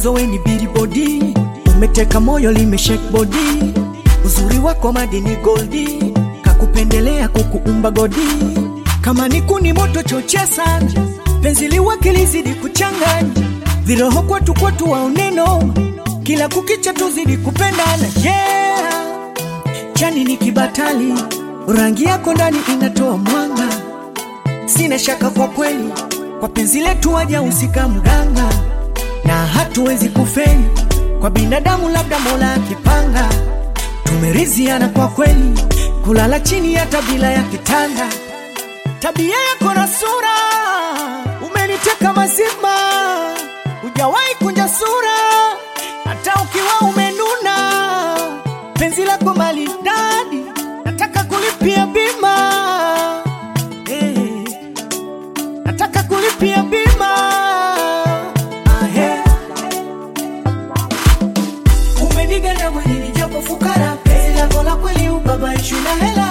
mwanzo we ni billboardi, umeteka moyo limeshake body, uzuri wako madini goldi, kakupendelea kukuumba godi, kama ni kuni moto chochea sana, penzi liwake lizidi kuchanganya, viroho kwetu kwetu waoneno, kila kukicha tuzidi kupendana yeah. Chani ni kibatali, rangi yako ndani inatoa mwanga, sina shaka kwa kweli, kwa penzi letu waja usika mganga, na hatuwezi kufeli kwa binadamu, labda Mola akipanga. Tumeriziana kwa kweli, kulala chini hata bila ya kitanda. Tabia yako na sura umeniteka mazima, hujawahi kunja sura hata ukiwa umenuna. Penzi lako maridadi, nataka kulipia bima eh, nataka kulipia bima ah, eh. Umeniganda mwilini japo fukara, penzi lako la kweli ubabaishwi na hela